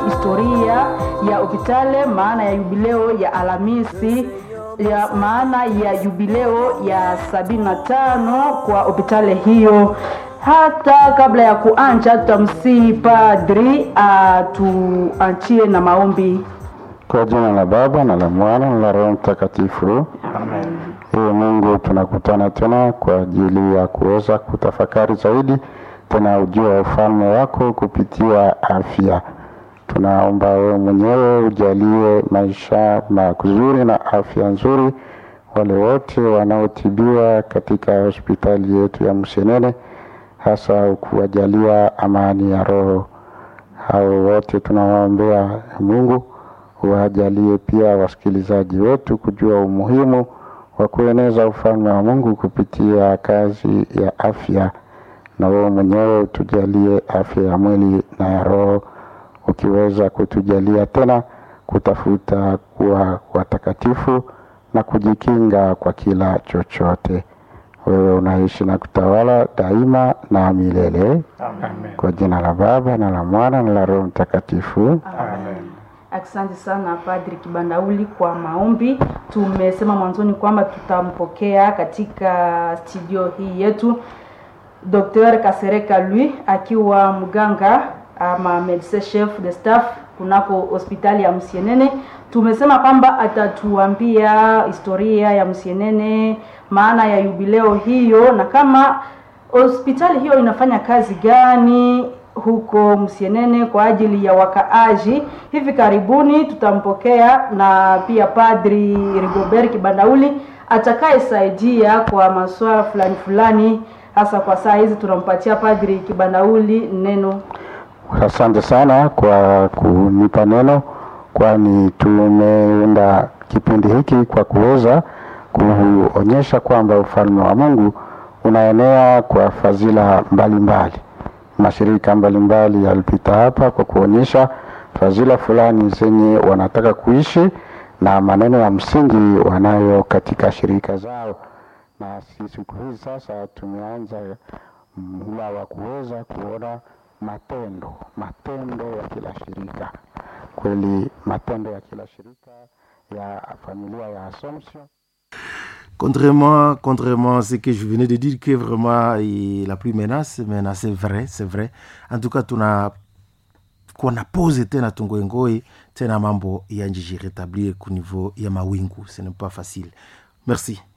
historia ya hopitale, maana ya jubileo ya Alhamisi ya maana ya jubileo ya sabini na tano kwa hopitale hiyo. Hata kabla ya kuanja, tutamsihi padri atuanchie na maombi. Kwa jina la Baba na la Mwana na la Roho Mtakatifu. Amen. Ee Mungu, tunakutana tena kwa ajili ya kuweza kutafakari zaidi tena ujio wa ufalme wako kupitia afya. Tunaomba wewe mwenyewe ujalie maisha mazuri na afya nzuri wale wote wanaotibiwa katika hospitali yetu ya Msenene, hasa kuwajalia amani ya roho. Hao wote tunawaombea Mungu wajalie pia wasikilizaji wetu kujua umuhimu wa kueneza ufalme wa Mungu kupitia kazi ya afya, na wewe mwenyewe utujalie afya ya mwili na ya roho, ukiweza kutujalia tena kutafuta kuwa watakatifu na kujikinga kwa kila chochote. Wewe unaishi na kutawala daima na milele. Amen. Kwa jina la Baba na la Mwana na la Roho Mtakatifu. Amen. Asante sana Padri Kibandauli kwa maombi. Tumesema mwanzoni kwamba tutampokea katika studio hii yetu Dr. Kasereka Lui akiwa mganga ama medecin chef de staff kunako hospitali ya Msienene. Tumesema kwamba atatuambia historia ya Msienene, maana ya jubileo hiyo na kama hospitali hiyo inafanya kazi gani huko Msienene kwa ajili ya wakaaji. Hivi karibuni tutampokea na pia Padri Rigobert Kibandauli atakayesaidia kwa masuala fulani fulani, hasa kwa saa hizi tunampatia Padri Kibandauli neno. Asante sana kwa kunipa neno, kwani tumeunda kipindi hiki kwa kuweza kuonyesha kwamba ufalme wa Mungu unaenea kwa fadhila mbalimbali. Mashirika mbalimbali yalipita hapa kwa kuonyesha fadhila fulani zenye wanataka kuishi na maneno ya msingi wanayo katika shirika zao, na si siku hizi sasa tumeanza mhula wa kuweza kuona matendo matendo ya kila shirika. Kweli matendo ya kila shirika ya familia ya Assumption Contrairement, contrairement à ce que je venais de dire, que vraiment il la plus menace, mais c'est vrai, c'est vrai. En tout cas, tuna kuna pose tena tungoengoi tena mambo ya njiji rétablir ku niveau ya mawingu, ce n'est pas facile. Merci.